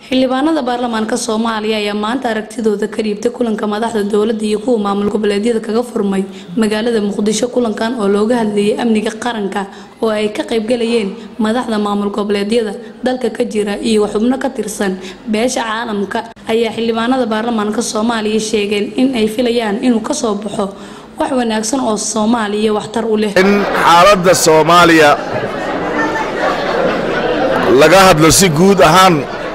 xildhibaanada baarlamaanka soomaaliya ayaa maanta aragtidooda ka dhiibtay kulanka madaxda dowladda iyo kuwa maamul goboleedyada kaga furmay magaalada muqdisho kulankan oo looga hadlayay amniga qaranka oo ay ka qaybgalayeen madaxda maamul goboleedyada dalka ka jira iyo xubno ka tirsan beesha caalamka ayaa xildhibaanada baarlamaanka soomaaliya sheegeen in ay filayaan inuu kasoo baxo wax wanaagsan oo soomaaliya waxtar u leh in xaaladda soomaaliya laga hadlo si guud ahaan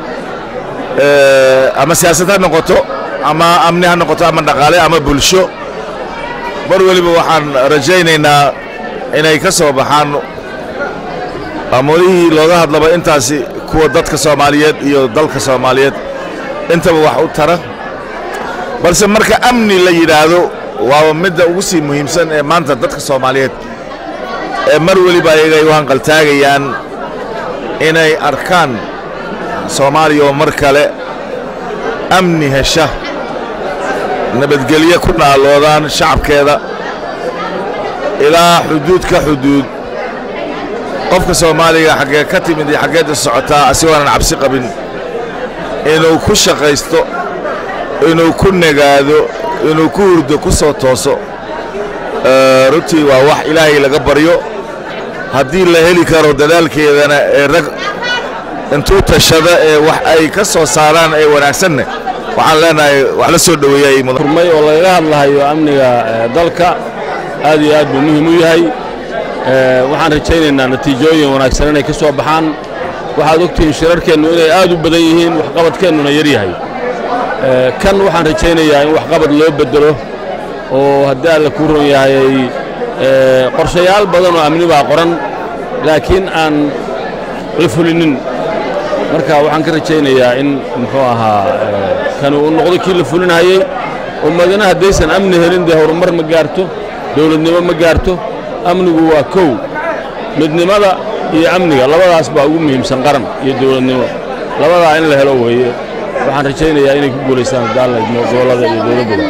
ama siyaasad ha noqoto ama amni ha noqoto ama dhaqaale ama bulsho mar weliba waxaan rajaynaynaa inay ka soo baxaan amoodihii looga hadlaba intaasi kuwa dadka soomaaliyeed iyo dalka soomaaliyeed intaba wax u tara balse marka amni la yidhaahdo waaba midda ugu sii muhiimsan ee maanta dadka soomaaliyeed ee mar weliba ayaga ay u hanqaltaagayaan inay arkaan soomaaliya oo mar kale amni hesha nabadgelyo ku naaloodaan shacabkeeda ilaa xuduud ka xuduud qofka soomaaliga xaggee ka timid iyo xaggeedda socotaa asigoonan cabsi qabin inuu ku shaqaysto inuu ku nagaado inuu ku hurdo ku soo tooso runtii waa wax ilaahay laga baryo haddii la heli karo dadaalkeedana ee rag intuu tashada ee wax ay ka soo saaraan ee wanaagsanne waxaan leenahay wax la soo dhoweeyay furmay oo lagaga hadlahayo amniga dalka aad iyo aad buu muhiim u yahay waxaan rajaynaynaa natiijooyin wanaagsan inay ka soo baxaan waxaad ogtihiin shirarkeennu inay aad u badan yihiin waxqabadkeennuna yar yahay kan waxaan rajaynayaa in waxqabad loo bedelo oo haddii alla kuu ron yahay qorshayaal badan oo amni baa qoran laakiin aan la fulinin marka waxaan ka rajaynayaa in muxuu ahaa kani uu noqdo kii la fulinahayey ummadana haddaysan amni helin dee horumar ma gaarto dowladnimo ma gaarto amnigu waa kow midnimada iyo amniga labadaas baa ugu muhiimsan qaran iyo dowladnimo labadaa in la helo weeye waxaan rajaynayaa inay ku guulaystaan daalidmo gobollada iyo dowladdaba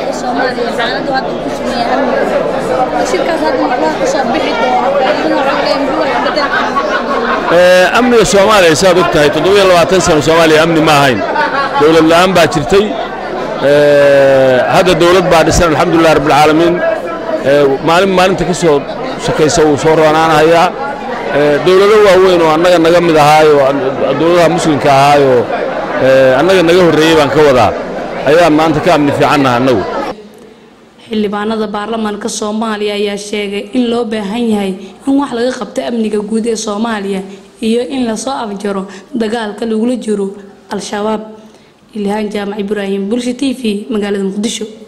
amniga soomaaliya saad og tahay toddobiyo labaatan sano soomaaliya amni ma ahayn dowlad la'aan baa jirtay hadda dowlad baa dhisan alxamdulilah rabbilcaalamiin maalin maalinta ka soo shakaysa wuu soo roonaanahayaa dowlado waaweyn oo annaga naga mid ahaayo dowladaha muslimka ahaayo annaga naga horreeyey baan ka wadaa ayaan maanta ka amni fiicannaha annagu xildhibaanada baarlamaanka soomaaliya ayaa sheegay in loo baahan yahay in wax laga qabto amniga guud ee soomaaliya iyo in lasoo afjaro dagaalka lagula jiro al-shabaab ilhaan jaamac ibraahim bulsha t v magaalada muqdisho